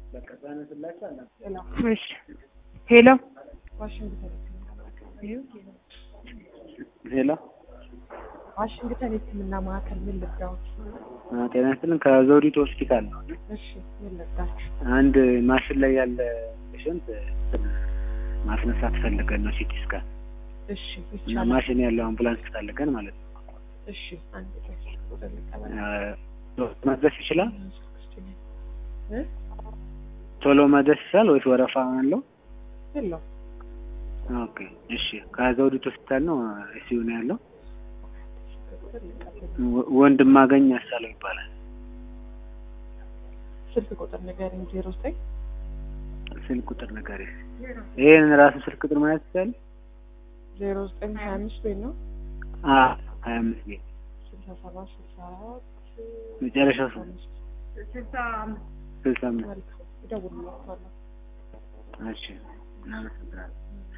እሺ ሄሎ ዋሽንግተን ሄሎ ዋሽንግተን የሕክምና ማዕከል ምን ልርዳዎት? አ፣ ጤና ይስጥልን ከዘውዲቱ ሆስፒታል ነው። እሺ ምን ልርዳችሁ? አንድ ማሽን ላይ ያለ ፔሽንት ማስነሳት ፈልገን ነው ሲቲ ስካን እሺ እና ይቻላል። ማሽን ያለው አምቡላንስ ፈልገን ማለት ነው። እሺ አንድ ቀን ወደ ልቀበል አ፣ መድረስ ይችላል? እ ቶሎ መድረስ ይችላል ወይስ ወረፋ አለው? የለው ኦኬ እሺ። ከዘውዲቱ ሆስፒታል ነው እሲዩ ነው ያለው። ወ- ወንድማገኝ ያሳለው ይባላል። ስልክ ቁጥር ንገረኝ። ዜሮ ዘጠኝ ስልክ ቁጥር ነገር ይሄን ራሱ ስልክ ቁጥር ማለት ይችላል? ዜሮ ዘጠኝ ሀያ አምስት ወይ ነው አ 25 ቤት ስልሳ ሰባት ስልሳ አራት መጨረሻው ስንት? አምስት ስልሳ አምስት መልካም እደውልላችኋለሁ። እሺ እናመሰግናለን።